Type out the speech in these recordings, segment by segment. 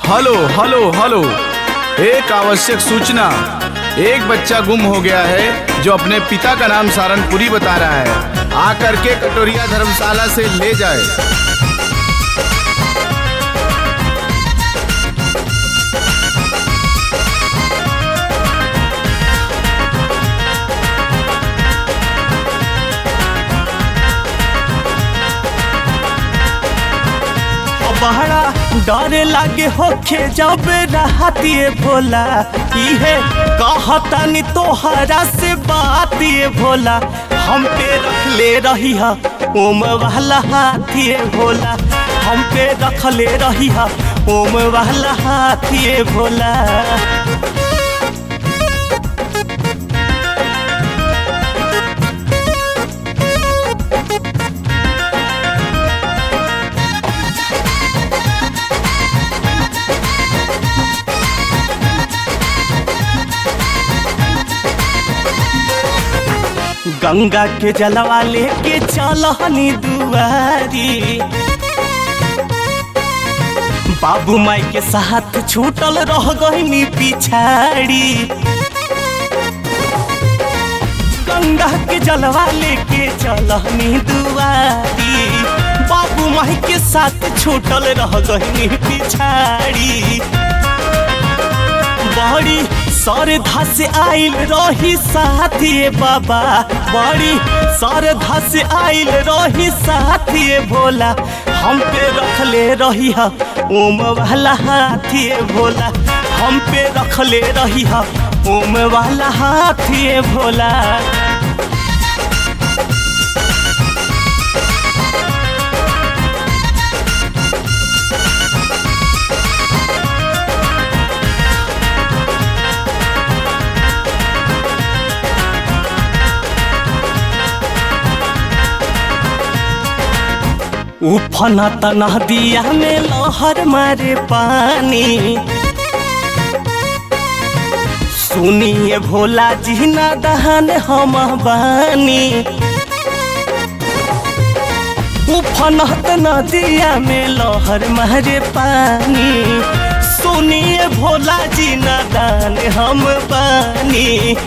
hello hello hello एक आवश्यक सूचना एक बच्चा गुम हो गया है जो अपने पिता का नाम सारनपुरी बता रहा है आकर के कटोरिया धर्मशाला से ले जाए बहरा डरे लागे होखे जब रहतिए भोला इहे कहतानी तोहरा से बात ये भोला हम पे रख ले रही हा ओम वाला हाथिए भोला हम पे रख ले रही हा ओम वाला हाथिए भोला गंगा के जलवा लेके चलहनी दुआरी बाबू माई के साथ छूटल रह गईनी पिछाड़ी गंगा के जलवा लेके चलहनी दुआरी बाबू माई के साथ छूटल रह गईनी पिछाड़ी बड़ी सरधा से आइल रही साथिए बाबा बड़ी सरधा से आइल रही साथिए भोला हम पे रख ले रही हा ओम वाला हाथिए भोला हम पे रख ले रही हा ओम वाला हाथिए भोला उफना तना दिया में लहर मारे पानी सुनिए भोला जी ना दहन हम बानी उफनत नदिया में लहर मारे पानी सुनिए भोला जी ना दान हम बानी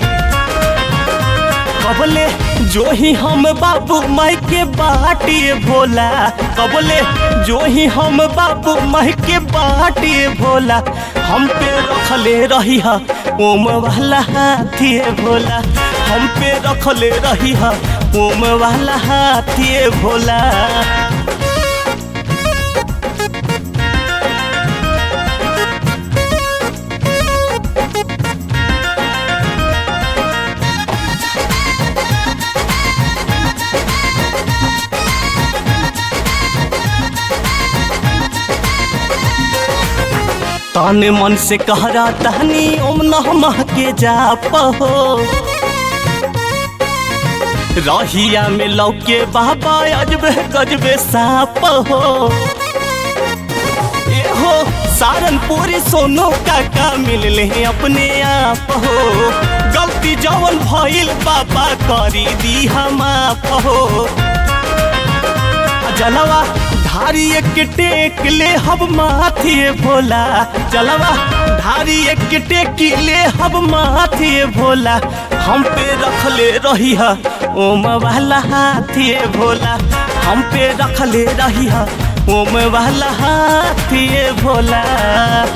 कबले जो ही हम बाबू माई के बाटिए भोला कबले जो ही हम बाबू माई के बाटिए भोला हम पे रखले रही हा ओम वाला हाथिए भोला हम पे रखले रही हा ओम वाला हाथिए भोला तन मन से कह रहा तहनी ओम नमः के जाप हो रहिया में लौके बाबा अजबे गजबे साप हो ए हो सारनपुरी सोनो काका मिल ले अपने आप हो गलती जवन भइल बाबा करी दी हम आप हो जलवा धारी एक टेक ले हब माथिए भोला जलवा धारी एक टेक ले हब माथिए भोला हम पे रख ले रही हा ओम वाला हाथिए भोला हम पे रख ले रही हा ओम वाला हाथिए भोला